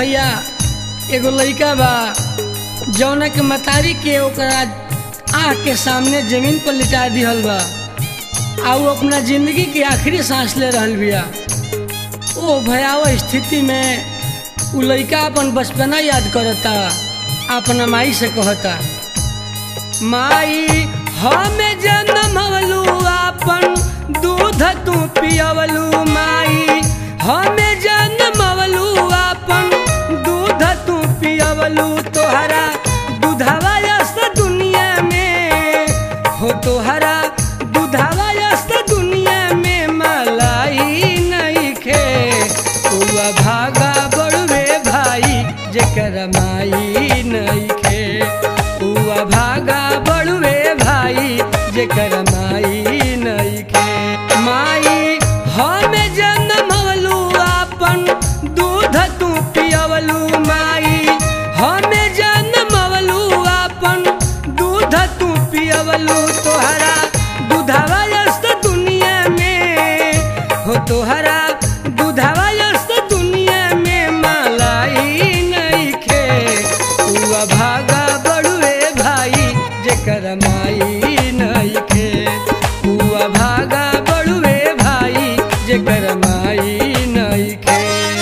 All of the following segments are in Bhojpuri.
भैया एगो लड़का बा जौना के मतारी के ओकरा आँख के सामने जमीन पर लिटा दिहल बा आ वो अपना जिंदगी के आखिरी सांस ले रहल बिया ओ भयावह स्थिति में उ लड़का अपन बचपना याद करता अपना माई से कहता माई हमें जन्मवलू अपन दूध तू पियवलू माई हमें जन्मवलू अपन दूध तू पियवलू तोहरा दूधवा यस्त दुनिया में हो तोहरा दूधवा यस्त दुनिया में मलाई नहीं खे उआ भागा बड़ुए भाई जेकर माई नहीं खे उआ भागा बड़ुए भाई जेकर माई नहीं खे माई हमें जन्मवलू अपन दूध तू पियवलू माई हमें जन्मवलू अपन दूध तू पियवलू तोहरा दूधवा यस्त दुनिया में हो तोहरा दूधवा यस्त दुनिया में मलाई नहीं खे उआ भागा बड़ुए भाई जेकर माई नहीं खे उआ भागा बड़ुए भाई जेकर माई नहीं खे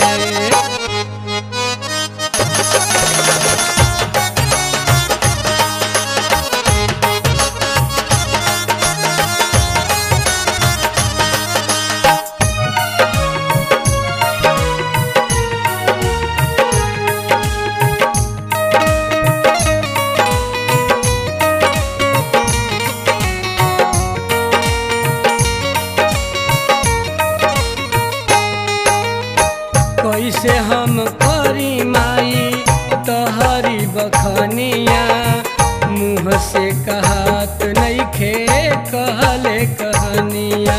कैसे हम करी माई तहरी बखनिया मुँह से कहत नहीं खे कहले कहनिया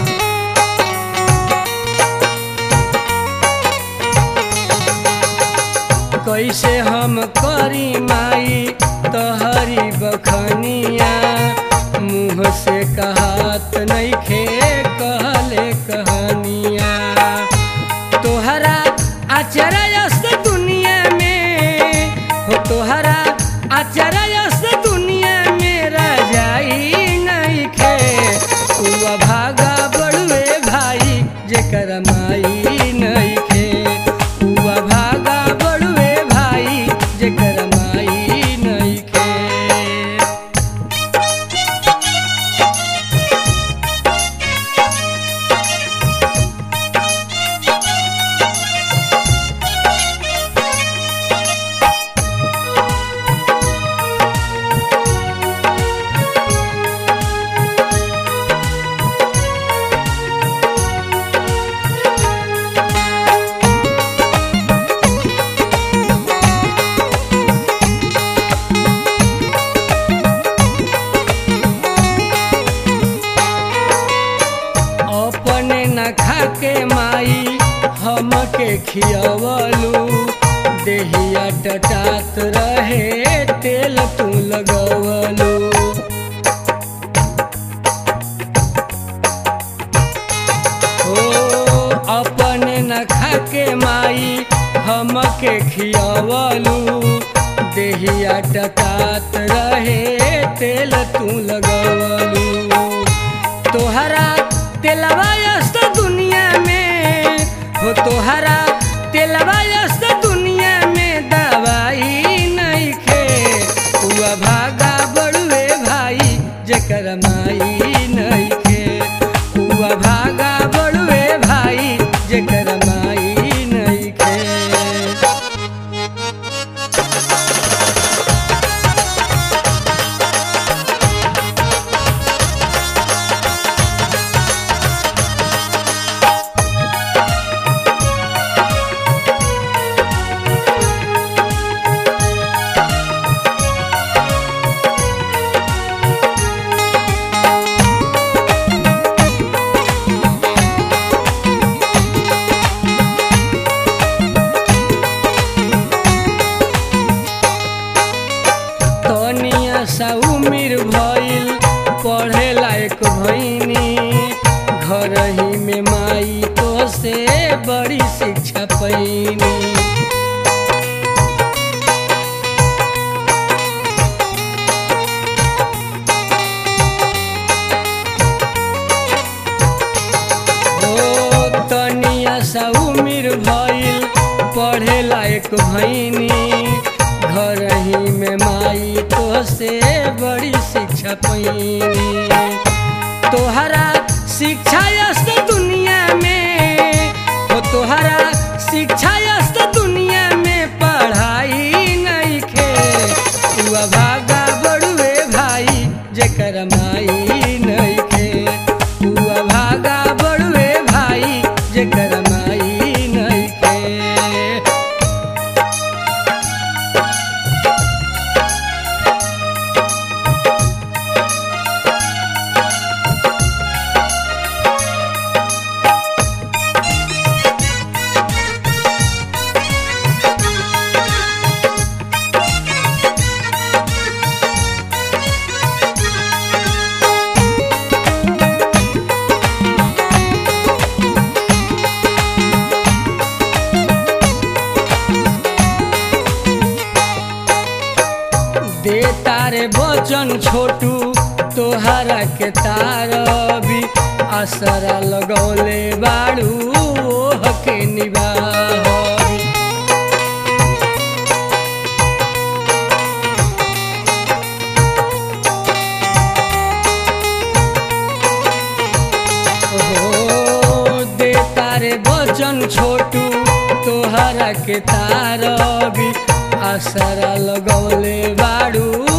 कैसे हम करी माई तहरी बखनिया मुँह से कहत नहीं खे कहले कहनिया तोहरा आचरयस्त दुनिया में हो तोहरा आचरयस्त दुनिया में रजाई नहीं खे उआ भागा बड़ुए भाई जेकर माई नहीं खे उआ भागा बड़ुए भाई जेकर माई नहीं खे अपने न खाके माई हमके खियवलू देहिया टटात रहे तेल तू लगवलू ओ अपने न खाके माई हमके खियवलू देहिया टटात रहे तेल तू लगवलू तोहरा तेलवा यस्त दुनिया में हो तोहरा तेलवा यस्त दुनिया में दवाई नहीं खे हुआ भागा बड़ुए भाई जेकर माई नहीं खे हुआ भागा बड़ुए भाई जेकर माई नहीं खे तनिया सा उमिर भइल पढ़े लायक भइनी घर ही में माई तो से बड़ी शिक्षा पैनी लायक भैनी घर ही में माई तो से बड़ी शिक्षा पैनी तोहरा शिक्षा यस्त दुनिया में हो तोहरा शिक्षा यस्त दुनिया में पढ़ाई नहीं खे तू भागा बड़ुए भाई जेकर माई नहीं खे तू भागा बड़ुए भाई जेकर माई नहीं खे दे तारे बचन छोटू तोहरा के तारबी असरा लगौले बाड़ू ओह के निबाहबी ओ दे तारे बचन छोटू तोहरा के तारबी असरा लगौले बाड़ू